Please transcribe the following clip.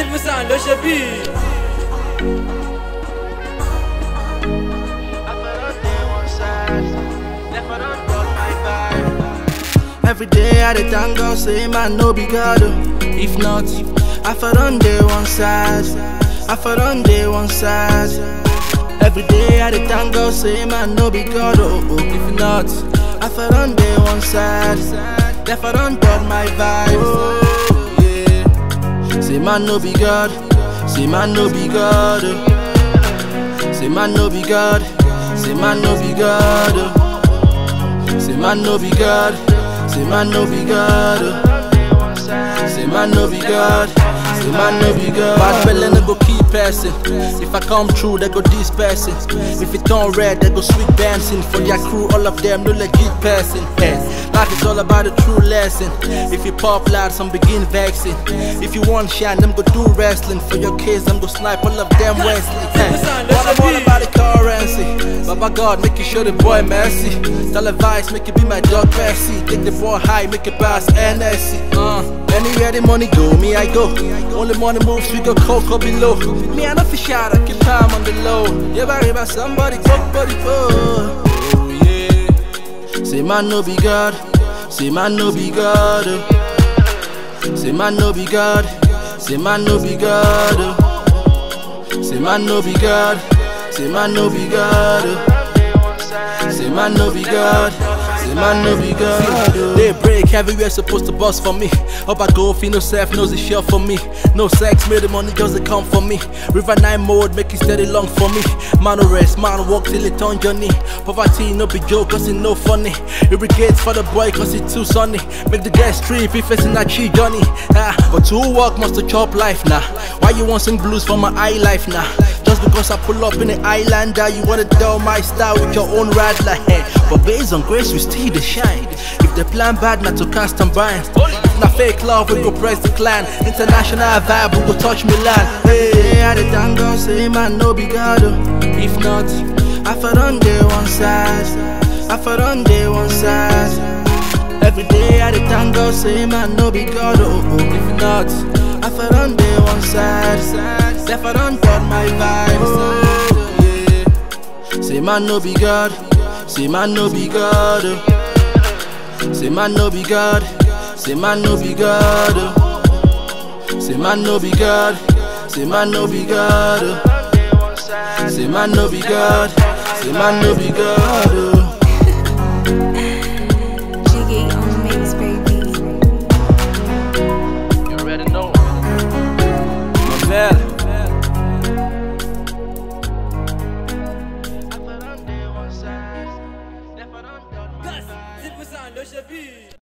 Zilmisan ló ṣe bíi. Every day I dey thank God, say man no be God. oh. If not, I for done day one side. I for done day one side. Every day I dey thank God, say man no be God. Oh, oh. If not, I for done day one side. Therefore done done my vibe. Oh, yeah. Say man no be God. Say man no be God. oh. Say man no be God. Say man no be God. oh. Say man no be God. Say man no be God. oh. Say man no be God. Say man no be God. Bad belly no go keep passing. If I come true, they go dispersing. If it turn red, they go sweet dancing. For their crew, all of them no legit person. Hey, life is all about a true lesson. If you pop loud, some begin vexing. If you want shine, them go do wrestling. For your kids, them go snipe all of them Wesley. Hey, what I'm all about the currency. Baba God, make you show the boy mercy. Televised, make it be my dog Percy. Take the boy high, make it pass NSC. Uh, anywhere the money go, me I go. Only money moves, we go cocoa below. Me I not fish out, I keep time on the low. Yeah, worry about somebody, somebody, oh. oh yeah. Say man no be God. Say man no be God. oh. Say man no be God. Say man no be God. oh. Say man no be God. Say man no be God. oh. Say man no be God. Say man no be God. oh. They break everywhere supposed to bust for me. Up I go, feel no self knows it's sure for me. No sex, made the money just they come for me. River nine mode, make it steady long for me. Man no rest, man walk till it on journey. Poverty no be joke, cause it no funny. Irrigates for the boy, cause it too sunny. Make the guest trip if it's in a tree journey. Ah, but to work must to chop life now. Why you want sing blues for my eye life now? Just because I pull up in the islander, you wanna tell my style with your own rad like But based on grace, we still the shine. If the plan bad, not to cast and bind. If not fake love, we go press the clan. International vibe, we go touch Milan. Hey, I the thank God, say man, no be God. oh. If not, I for done day one side. I for done day one side. Every day I the thank God, say man, no be God. Oh, oh. If not, I for done day one side. Therefore done done my vibe. Oh, yeah. Say man no be God. Say man no be God. oh. Say man no be God. Say man no be God. oh. Say man no be God. Say man no be God. oh. Say man no be God. Say man no be God. oh. Jiggy on the mix, baby. You already know. Marvel. Zilmisan ló ṣe bíi.